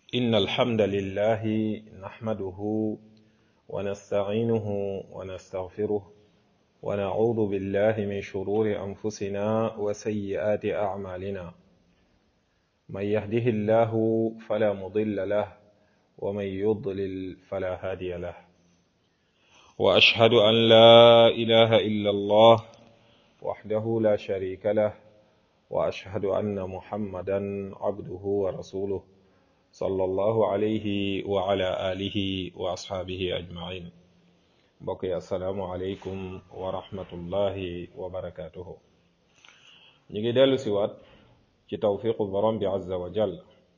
إن الحمد لله نحمده ونستعينه ونستغفره ونعوذ بالله من شرور أنفسنا وسيئات أعمالنا من يهده الله فلا مضل له ومن يضلل فلا هادي له وأشهد أن لا إله إلا الله وحده لا شريك له وأشهد أن محمدا عبده ورسوله صلى الله عليه وعلى آله وأصحابه أجمعين بقي السلام عليكم ورحمة الله وبركاته نيجي دالو سوات ci tawfiqu borom bi azza wa jall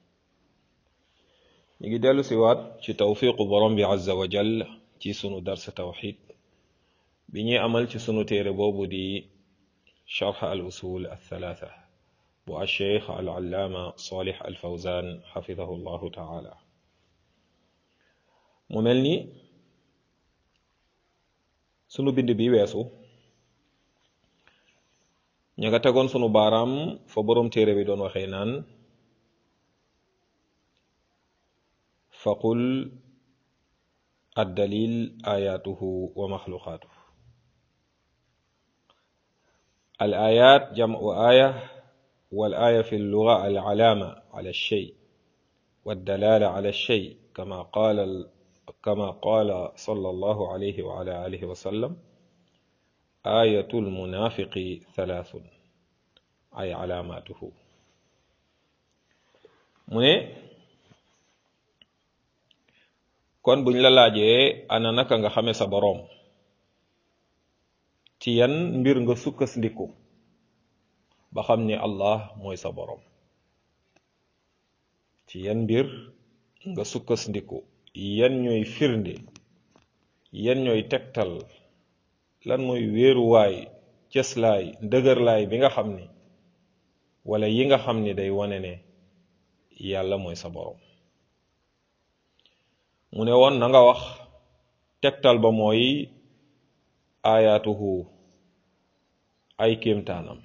ñu ngi dellu siwaat ci tawfiqu borom bi azza wa jall ci sunu dars tawxid bi ñuy amal ci sunu téere boobu di sharx al usul al thalatha bu alcheikh al allaama salih al fawzan xafidahu llahu taala mu mel ni sunu bind bi weesu ña nga tegoon sunu baaraam fa boroom téere bi doon waxee naan faqul addalil ayatuhu wa maxluqaatuhu al ayat jamu aya wal aya fi lluga al alaama ala alshay والدلالة على الشيء كما قال كما قال صلى الله عليه وعلى آله وسلم آية المنافق ثلاث ay alaamaatuhu mu ne kon buñ la laajee ana naka nga xame sa boroom ci yan mbir nga sukkandiku ba xam ni Allah mooy sa boroom ci yan mbir nga sukkandiku yan ñooy firnde yan ñooy tegtal lan mooy wéeruwaay cëslaay ndëgërlaay bi nga xam ni wala yi nga xam ni day wane ne yàlla mooy sa boroom mu ne woon na nga wax tegtal ba mooy ayaatuhu ay kéemtaanam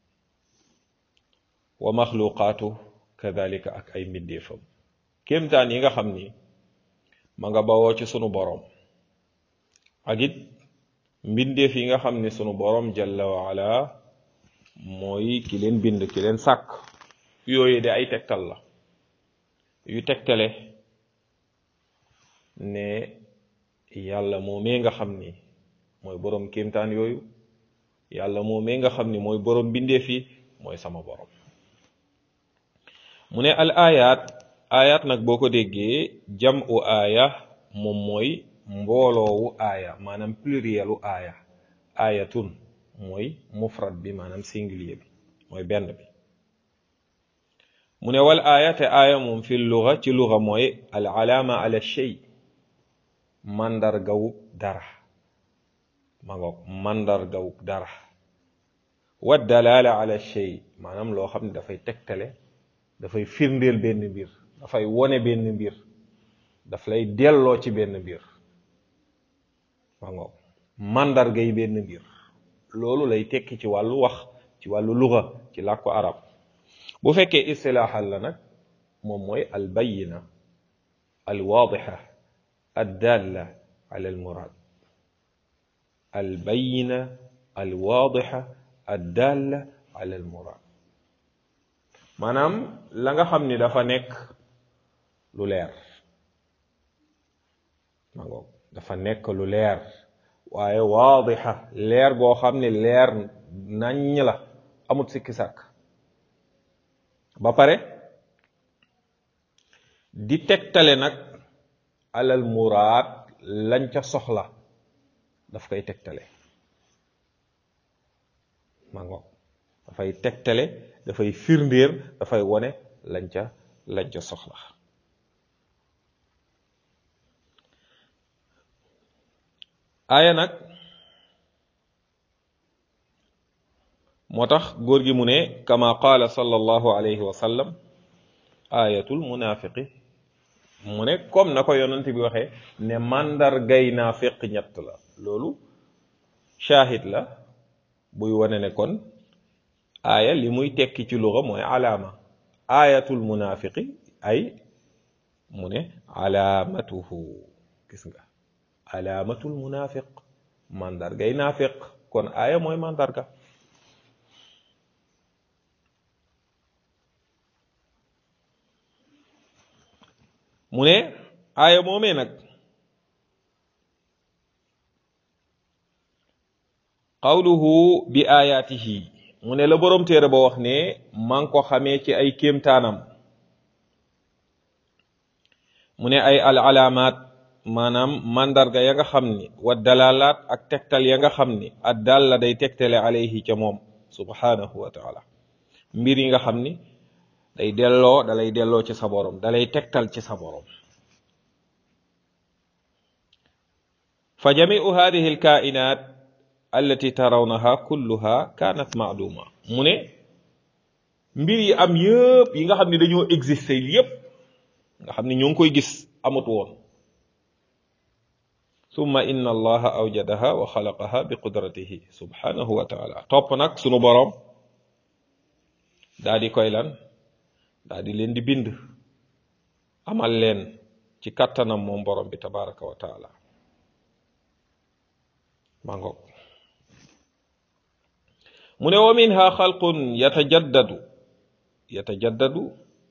wa maxluqaatu kadalika ak ay mbindeefam kéemtaan yi nga xam ni ma nga bawoo ci sunu boroom ak it mbindeef yi nga xam ni sunu boroom jalla wa ala mooy ki leen bind ki leen sàkk yooyu de ay tegtal la yu tegtale ne yàlla moomee nga xam ni mooy boroom kéemtaan yooyu yàlla moomee nga xam ni mooy boroom bindeef yi mooy sama boroom mu ne al ayat ayat nag boo ko déggee jam u aaya moom mooy mbooloowu aaya maanaam plurielu aaya aayatun mooy mufrad bi maanaam singulier bi mooy benn bi mu ne wal aaya te aaya moom fi luga ci luga mooy al alaama ala shay màndargawub dara ma ngoog màndargawub dara wa dalaala ala shay maanaam loo xam ne dafay tegtale dafay firndeel benn mbir dafay wone benn mbir daf lay delloo ci benn mbir ma ngoog màndargay benn mbir loolu lay tekki ci wàllu wax ci wàllu luga ci làkku arab bu fekkee istilaaxal la nag moom mooy al bayina al waadixa ad dalla ala al murad al bayina al waadixa ad dalla ala al murad maanaam la nga xam ni dafa nekk lu leer ma ngoog dafa nekk lu leer waaye waadixa leer goo xam ne leer naññ la amut sikki sàkk ba pare di tegtale nag alal muraad lañ ca soxla daf koy tegtale ma ngoog dafay tegtale dafay firndéer dafay wone lañ ca lañ ca soxla aaya nag moo tax góor gi mu ne kama qaala sallallahu alayhi wa sallam ayatul munafiqi mu ne comme na ko yonent bi waxee ne màndargay naafiq ñett la loolu shahid la buy wane ne kon aaya li muy tekki ci luga mooy alaama ayatul munafiqi ay mu ne alaamatuhu gis nga alaamatul munafiq mandargay naafiq kon aaya mooy mandarga mu ne aaya moomee nag qawluhu bi ayaatihi mu ne la boroom téere ba wax ne maa ngi ko xamee ci ay kéemtaanam mu ne ay al alaamaat maanaam mandarga ya nga xam ni wa dalalaat ak tegtal ya nga xam ni ad dal la day tegtale alayhi ca moom subhanahu wa taala mbir yi nga xam ni day delloo dalay delloo ci sa borom dalay tegtal ci sa borom fa jamiu hadihi alkainat allati tarawnaha kulluha kanat ma'luma mu ne mbir yi am yëpp yi nga xam ni dañoo exister yëpp nga xam ni ñoo ngi koy gis amut woon summa inna allaha awjadaha wa xalaqaha bi qudratihi subhanahu wa taala topp nag sunu boroom daa di koy lan daa di leen di bind amal leen ci kattanam moom borom bi tabaraka wa taala maa ngoog mu ne wa minha xalqun yatajaddadu yatajaddadu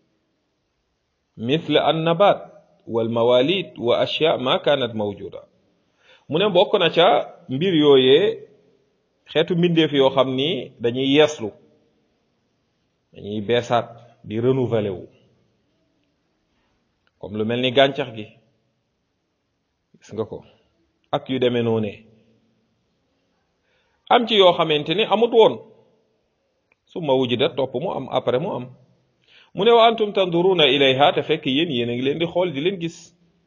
مثل النبات والمواليد واشياء ما كانت موجوده mu ne bokk na ca mbir yooyee xeetu mbindeef yoo xam ni dañuy yeeslu dañuy beesaat di renouveler wu comme lu mel ni gàncax gi gis nga ko ak yu demee noonee am ci yoo xamante ni amut woon su ma wujudat topp mu am après mu am mu ne wa antum tanduruna ilayha te fekk yéen yéen a ngi leen di xool di leen gis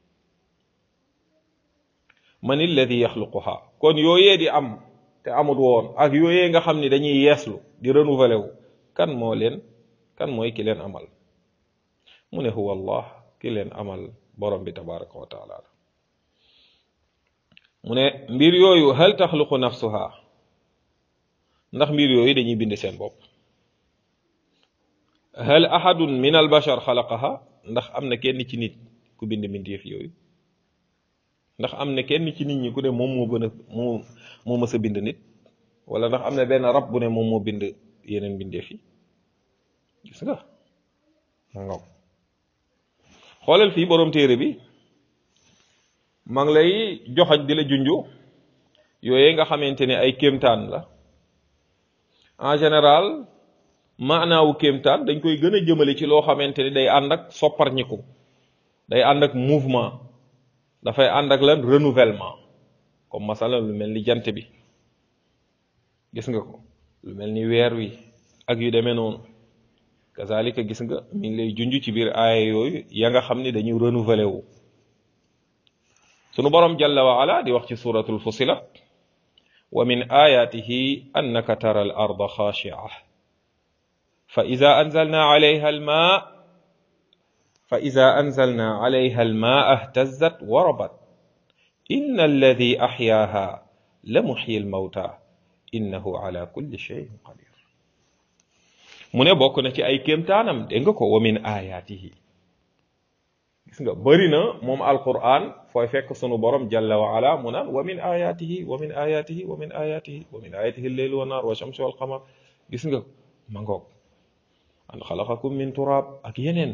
man alladi yaxluquha kon yooyee di am te amut woon ak yooyee nga xam ni dañuy yeeslu di renouveler wu kan moo leen kan mooy ki leen amal mu ne huwa allah ki leen amal borom bi tabaraka wa taala mu ne mbir yooyu hal taxluqu nafsuha ndax mbir yooyu dañuy bind seen bopp hal ahadun min al bashar xalaqaha ndax am na kenn ci nit ku bind mbindeef yooyu ndax am na kenn ci nit ñi ku ne moom moo gën a moo moo mës a bind nit wala ndax am na benn rab bu ne moom moo bind yeneen mbindeef yi gis nga ngaw xoolal fii boroom téere bi maa ngi lay joxañ di la junju yooyu nga xamante ne ay kéemtaan la en général maanaawu kéemtaan dañ koy gën a jëmale ci loo xamante ni day ànd ak sopparñiku day ànd ak mouvement dafay ànd ak lan renouvellement comme masala lu mel ni jant bi gis nga ko lu mel ni weer wi ak yu demee noonu kazalika gis nga mi ngi lay junj ci biir aaya yooyu ya nga xam ni dañuy renouveler wu sunu borom jalla wa ala di wax ci suratul fusilat wa min ayatihi annaka tara al arda khashi'ah fa ida anzalna alayha al ma fa ida anzalna alayha al ma ihtazat wa rabat inna alladi ahyaaha la muhyi al mawta innahu ala kulli shay'in qadir mu ne bokk na ci ay kéemtaanam dégg nga ko wa min ayatihi gis nga bëri na moom alquran fooy fekk sunu borom jalla wa ala mu naan wa min ayatihi wa min ayatihi wa min ayatihi wa min ayatihi lleyl wa naar wa shamsu wal qamar gis nga ma ngoog an xalaqakum min turab ak yeneen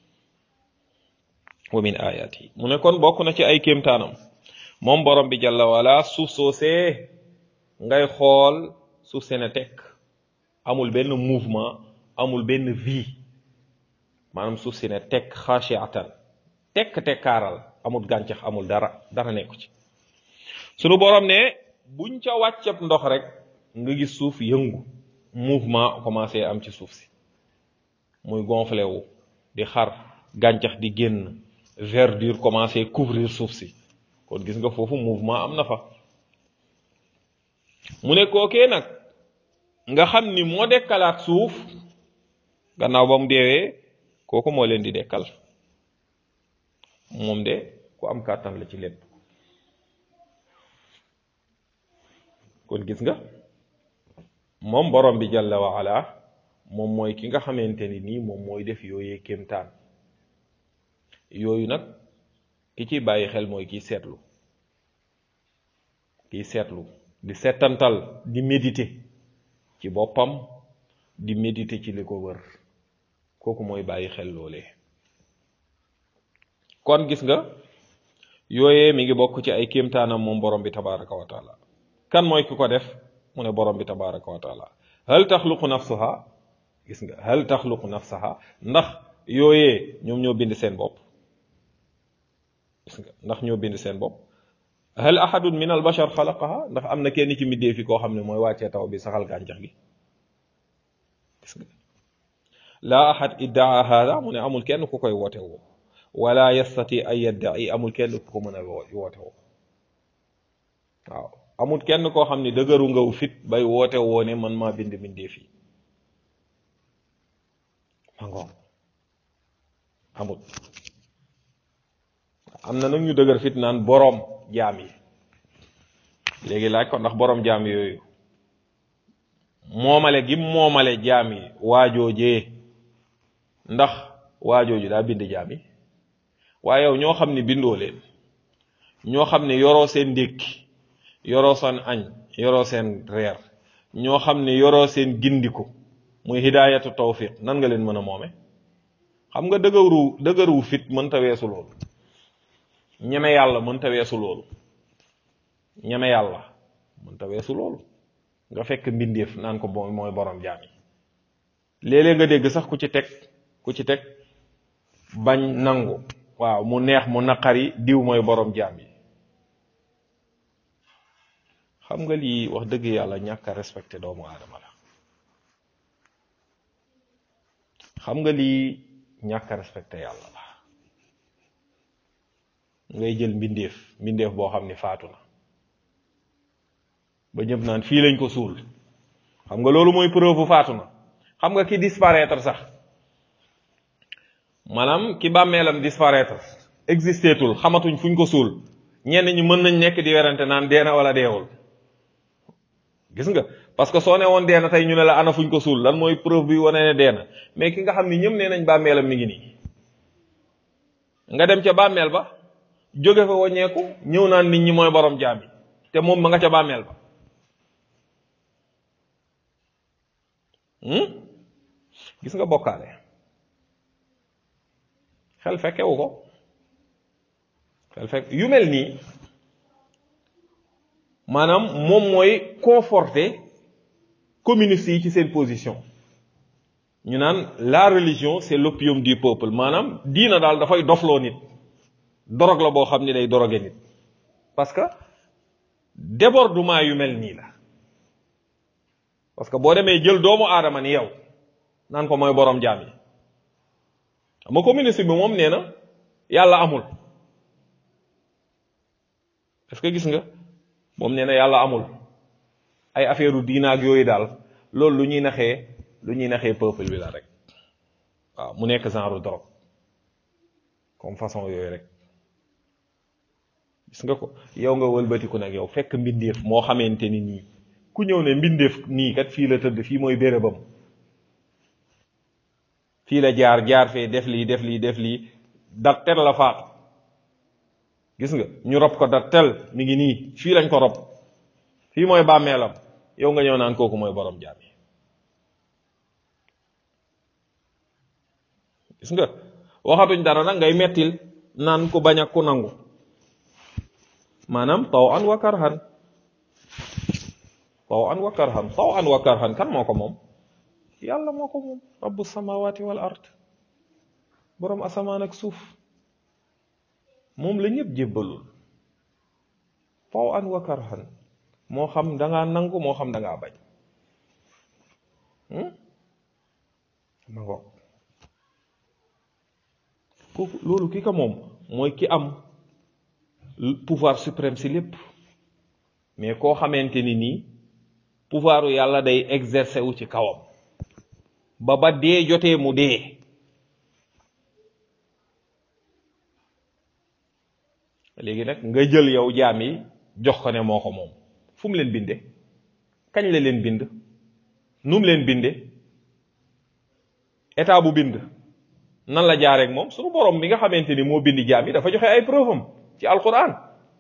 wa min ayatihi mu ne kon bokk na ci ay kéemtaanam moom borom bi jalla wa ala suuf soosee ngay xool suuf see na tekk amul benn mouvement amul benn vie maanaam suuf si ne tekk xaashiatan tekk tekkaaral amul gàncax amul dara dara nekku ci sunu borom ne buñ ca wàccab ndox rek nga gis suuf yëngu mouvement commencé am ci suuf si muy gonflé wu di xar gàncax di génn verdure commencé couvrir suuf si kon gis nga foofu mouvement am na fa mu ne kookee nag nga xam ni moo dekkalaat suuf gannaaw ba mu deewee kooku moo leen di dekkal moom de ku am kàttan la ci lépp kon gis nga moom borom bi jalla wa ala moom mooy ki nga xamante ni nii moom mooy def yooyee kéemtaan yooyu nag ki ciy bàyyi xel mooy kiy seetlu kiy seetlu di seetantal di méditer ci boppam di méditer ci li ko wër kooku mooy bàyyi xel loolee kon gis nga yooyee mi ngi bokk ci ay kéemtaanam moom borom bi tabaraka wa taala kan mooy ki ko def mu ne borom bi tabaraka wa taala hal taxluqu nafsuha gis nga hal taxluqu nafsaha ndax yooyee ñoom ñoo bind seen bopp gis nga ndax ñoo bind seen bopp hal ahadun min al bashar xalaqaha ndax am na kenn ci middee fi koo xam ne mooy wàccee taw bi saxal gàncax gi gis nga laa ahad iddaa hada mu ne amul kenn ku koy woote woo wala yastati ay yadda'i amul kenn ku ko mën a woote woo waaw amul kenn koo xam ne dëgëru ngaw fit bay woote woo ne man maa bind bindee fii mangoom amul am na nag ñu dëgër fit naan boroom jaam yi léegi laaj ko ndax boroom jaam yooyu moomale gi moomale jaam yi waajoojee ndax waajooju daa bind jaam yi waaye yow ñoo xam ne bindoo leen ñoo xam ne yoroo seen ndékki yoroo seen añ yoroo seen reer ñoo xam ne yoroo seen gindiku muy hidaayatu tawfiq nan nga leen mën a moome xam nga dëgëru dëgëru fit mënta weesu loolu ñeme yàlla mënta weesu loolu ñeme yàlla mënta weesu loolu nga fekk mbindeef naan ko mooy mooy borom jaam yi léeg-léeg nga dégg sax ku ci teg ku ci teg bañ nangu waaw mu neex mu naqari diw mooy borom jaam yi xam nga lii wax dëgg yàlla ñàkk a respecté doomu aadama la xam nga lii ñàkk a respecté yàlla la ngay jël mbindeef mbindeef boo xam ni faatu na ba ñëpp naan fii lañ ko suul xam nga loolu mooy preuve faatu na xam nga ki disparaître sax maanaam ki bàmmeelam disparaître existeetul xamatuñ fuñ ko suul ñenn ñi mën nañ nekk di werante naan deena wala deewul gis nga parce que soo ne woon deena tey ñu ne la ana fuñ ko suul lan mooy preuve bi wane ne deena mais ki nga xam ni ñëpp nee nañ bàmmeelam mi ngi nii nga dem ca bàmmeel ba jóge fa waññeeku ñëw naan nit ñi mooy borom jaam yi te moom ma nga ca bàmmeel ba gis nga bokkaale xel fekkewu ko xel fekk yu mel nii maanaam moom mooy conforter communistes yi ci seen position ñu naan la religion c'est l'opium du peuple maanaam diina daal dafay dofloo nit dorog la boo xam ni day doroge nit parce que débordement yu mel nii la parce que boo demee jël doomu aadama ni yow naan ko mooy borom jaam yi ama communiste bi moom nee na yàlla amul est-ce que gis nga moom nee na yàlla amul ay affaire u diina ak yooyu daal loolu lu ñuy naxee lu ñuy naxee peuple bi la rek waaw mu nekk genre drogue comme façon yooyu rek gis nga ko yow nga wëlbatiku nag yow fekk mbindeef moo xamante ni nii ku ñëw ne mbindeef nii kat fii la tëdd fii mooy bérébam fii la jaar jaar fee def lii def lii def lii dat tel la faatu gis nga ñu rob ko dat tel mi ngi nii fii lañ ko rob fii mooy bàmmeelam yow nga ñëw naan kooku mooy borom jaam yi gis nga waxatuñ dara nag ngay mettil naan ku bañ ak ku nangu maanaam taw an wa karhan taw an wa karhan taw an wa karhan kan moo ko moom yàlla moo ko moom rabbu samawati wal ard boroom asamaan ak suuf moom la ñëpp jébbalul taw an wa karhan moo xam dangaa nangu moo xam dangaa bañ ma ngo kooku loolu ki ko moom mooy ki am pouvoir suprême si lépp mais koo xamante ni nii pouvoiru yàlla day exercer wu ci kawam ba ba dee jotee mu dee léegi nag nga jël yow jaam yi jox ko ne moo ko moom fu mu leen binde kañ la leen bind nu mu leen binde état bu bind nan la jaareek moom suñu borom bi nga xamante ni moo bindi jaam yi dafa joxe ay preuve am ci alquran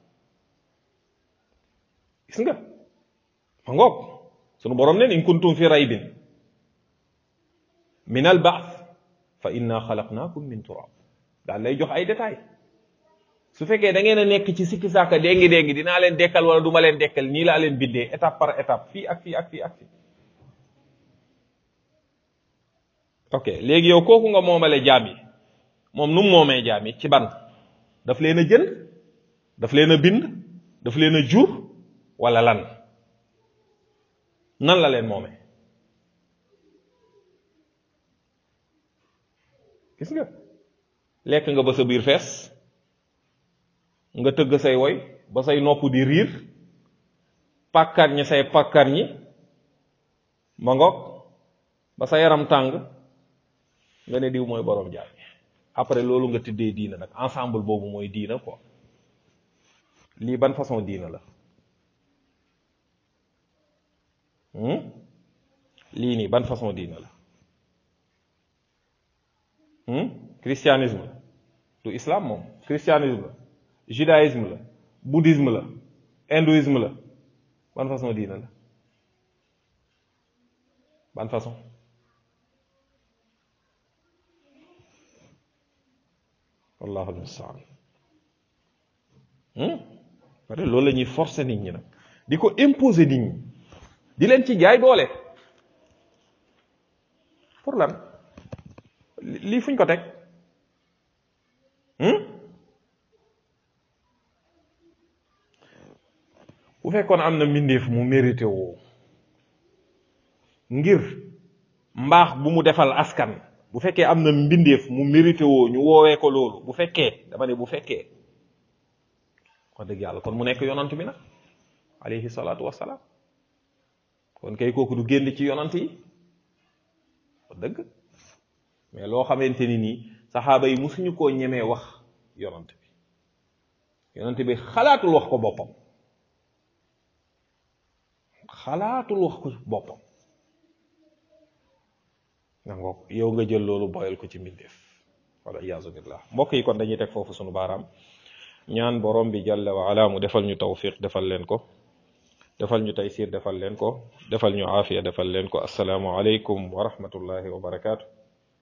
gis nga ma ngoog sunu borom nen in kuntum fi raybin min al baath fa inna xalaqnaakum min turab daal lay jox ay détails su fekkee da ngeen a nekk ci sikki sàkka déngi déngi dinaa leen dekkal wala du ma leen dekkal nii laa leen bindee étape par étape fii ak fii ak fii ak fii ok léegi yow kooku nga moomale jaam yi moom nu mu moomee jaam yi ci ban daf leen a jënd daf leen a bind daf leen a jur wala lan nan la leen moomee gis nga lekk nga ba sa biir fees nga tëgg say woy ba say nopp di riir pàkkar ñi say pàkkar ñi ma ngoog ba sa yaram tàng nga ne diw mooy borom jaam après loolu nga tëddee diina nag ensemble boobu mooy diina quoi lii ban façon diina la lii nii ban façon diina la christianisme la du islam moom christianisme la judaïsme la bouddhisme la hindouisme la ban façon diina la ban façon wallahu almustaan pare loolu la ñuy forcer nit ñi nag di ko imposer nit ñi di leen ci jaay doole pour lan lii fuñ ko teg bu fekkoon am na mbindeef mu mérité woo ngir mbaax bu mu defal askan bu fekkee am na mbindeef mu mérité woo ñu woowee ko loolu bu fekkee dama ne bu fekkee wax dëgg yàlla kon mu nekk yonant bi nag alayhi salaatu wassalaam kon kay kooku du génn ci yonant yi wax dëgg mais loo xamante ni nii saxaaba yi musuñu koo ñemee wax yonant bi yonant bi xalaatul wax ko boppam xalaatul wax ko boppam nangook yow nga jël loolu boyal ko ci mbindeef wala iyaazu billah mbokk yi kon dañuy teg foofu sunu baaraam ñaan borom bi jalla wa ala mu defal ñu tawfiq defal leen ko defal ñu taysir defal leen ko defal ñu aafiya defal leen ko assalaamu aleykum wa rahmatullahi wa barakaatu